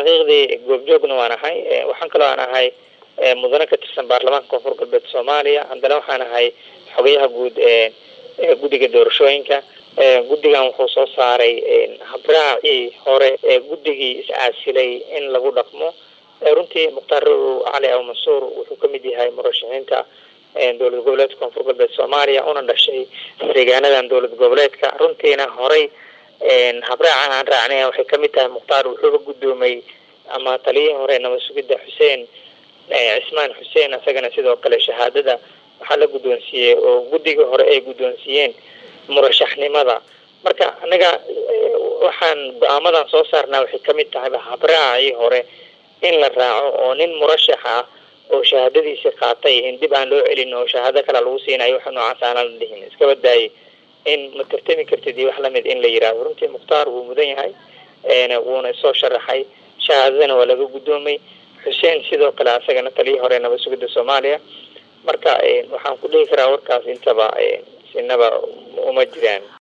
xaqiiqdii goobjoogna waan ahay waxaan kaloo aan ahay mudane ka tirsan baarlamaanka koonfur galbeed soomaaliya haddana waxaan ahay xogayaha guud ee guddiga doorashooyinka guddigan wuxuu soo saaray habraacii hore ee guddigii is-aasilay in lagu dhaqmo runtii mukhtaar cali aw mansuur wuxuu kamid yahay murashaxiinta dowlad goboleedka koonfur galbeed soomaaliya una dhashay deegaanadan dowlad goboleedka runtiina horay habraacan aan raacnay waxay kamid tahay mukhtaar wuxuuba guddoomay ama taliyihii hore nabad sugidda xuseen cismaan xuseen isagana sidoo kale shahaadada waxaa la guddoonsiiyey oo guddigii hore ay guddoonsiiyeen murashaxnimada marka anaga waxaan go-aamadan soo saarnaa waxay kamid tahay habraacii hore in la raaco oo nin murashax ah oo shahaadadiisi qaatay in dib aan loo celin oo shahaado kale lagu siinayo waxa noocaas aanan la dhihin iskaba daayay in ma tartami kartid iyo wax lamid in la yiraahdo runtii mukhtaar wuu mudan yahay wuuna soo sharaxay shahaadadana waa laga guddoomay xuseen sidoo kale asagana taliyii hore nabad sugidda soomaaliya marka waxaan ku dhihi karaa warkaas intaba sinaba uma jiraan